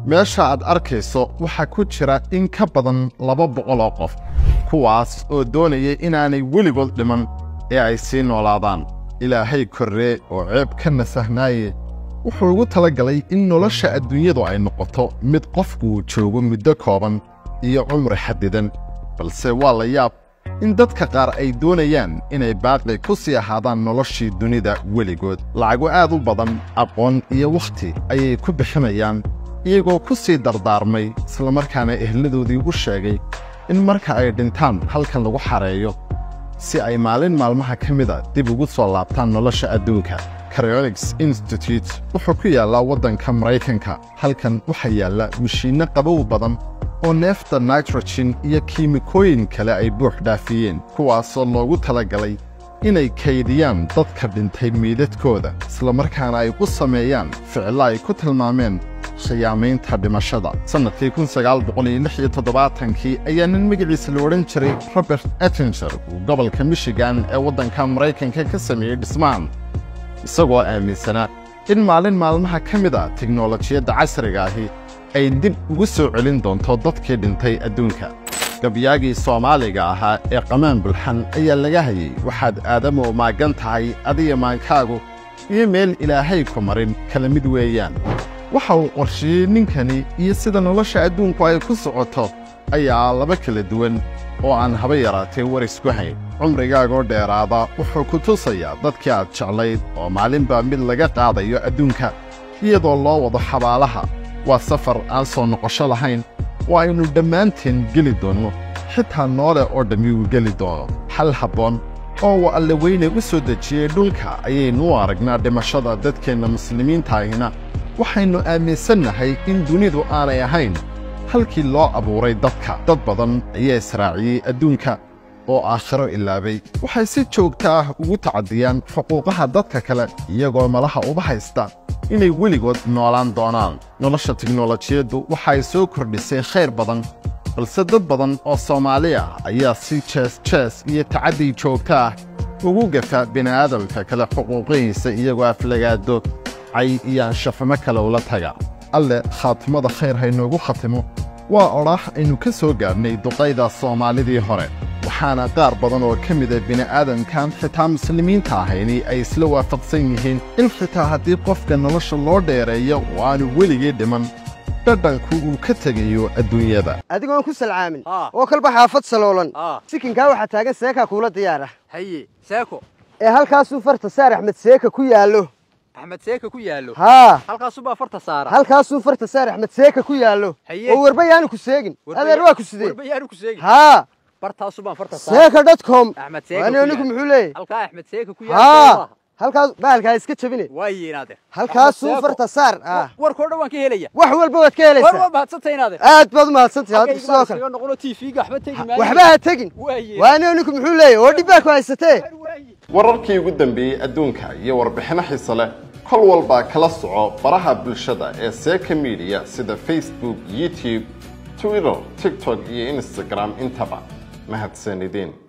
meesha aad arkayso waxaa ku jira in ka badan laba boqol oo qof kuwaas oo doonaya inaanay weligood dhiman ee ay sii noolaadaan ilaahay korree oo ceeb ka nasahnaaye wuxuu ugu tala galay in nolosha adduunyadu ay noqoto mid qofku uu joogo muddo kooban iyo cumri xadidan balse waa la yaab in dadka qaar ay doonayaan inay baaqi ku sii ahaadaan noloshii dunida weligood lacago aad u badan aqoon iyo wakhti ayay ku bixinayaan iyagoo ku sii dardaarmay islamarkaana ehladoodii u sheegay in marka ay dhintaan halkan lagu xareeyo si ay maalin maalmaha ka mida dib ugu soo laabtaan nolosha adduunka cryonics institute wuxuu ku yaallaa waddanka maraykanka halkan waxaa yaalla mashiinno qabow badan oo neefta nitrogen iyo kiimikooyin kale ay buux dhaafiyeen kuwaasoo loogu talagalay inay kaydiyaan dadka dhintay miidadkooda islamarkaana ay u sameeyaan ficillo ay ku tilmaameen khiyaamaynta dhimashada sannadkii kii ayaa nin magaciisa la odhan jiray robert ettinger uu gobolka michigan ee waddanka maraykanka ka sameeyey dhismaan isagoo aaminsanaa in maalin maalmaha ka mid a teknolojiyadda casriga ahi ay dib ugu soo celin doonto dadkii dhintay adduunka gabyaagii soomaaliga ahaa ee qamaan bulxan ayaa laga hayey waxaad aadamoo maaggan tahay adiga maankaagu iyo meel ilaahay ku marin kala mid weeyaan waxa uu qorsheeyey ninkani iyo sida nolosha adduunku ay ku socoto ayaa laba kala duwan oo aan haba yaraatee war isku hayn cumrigaagoo dheeraada wuxuu ku tusayaa dadkii aad jeclayd oo maalinbaa mid laga qaadayo adduunka iyadoo loo wado xabaalaha waa safar aan soo noqosho lahayn oo aynu dhammaanteen geli doonno xitaa noole oo dhammi uu geli doono xal habboon oo uu alle weyne u soo dejiyey dhulka ayaynu u aragnaa dhimashada dadkeenna muslimiintaahina waxaynu aaminsannahay in dunidu aanay ahayn halkii loo abuuray dadka dad badan ayaa israaciyey adduunka oo aakhiro ilaabay waxay si joogta ah ugu tacadiyaan xuquuqaha dadka kale iyagoo malaha uba haysta inay weligood noolaan doonaan nolosha tiknolojiyaddu waxay soo kordhisay khayr badan balse dad badan oo soomaali ah ayaa si jees jees iyo tacaddi joogta ah ugu gafa bini'aadamka kale xuquuqihiisa iyagoo aflagaado cay iyo anshaxumo kale ula taga alle khaatimada khayr haynoogu khatimo waa odhaax aynu ka soo gaadhnay duqayda soomaalidii hore waxaana qaar badan oo ka mida bini'aadamkan xitaa muslimiinta ahayni ay isla waafaqsan yihiin in xitaa haddii qofka nolosha loo dheereeyo oo aanu weligii dhiman dhadhanku uu ka tegayo adduunyada adigoon ku salcaamin Aa. oo kalba xaafad saloolan Aa. sikinkaa waxaa taagan seekaa kuula diyaara haye seeko ee halkaasuu farta saar axmed seeka ku yaallo axmed seeka ku yaallo haa halkaasubaa farta saara halkaasuu farta saar axmed seeka ku yaallo Haye. oo warba yaanu ku seegin adeer waa ku sidee warba yaanu ku seegi haa bartaasubaan farta saara seeka dotcom axmed seeka waani ku anigu yaal. muxuu leeyahy halkaa axmed seeka ku haa yaal halkaas bahalkaa iska jabine waaye inaadeer halkaasuu Axmed Seeko. farta saar ah warkoo dhan waan ka helaya wax walba waad ka war helaysaa waa mahadsantay inaadeer aad baad umahadsantahay hadda Halkayga sidoo baan kale iskaga noqono tv-ga waxba tegi maayo waxba ha tegin waaye waani anigu muxuu leeyahy oo dhibbaa ku haysatee waaye wararkii ugu dambeeyey adduunka iyo warbixino xiise leh kol walbaa kala soco baraha bulshada ee seeka midiya sida facebook youtube twitter tiktok iyo instagram intaba mahadsanideen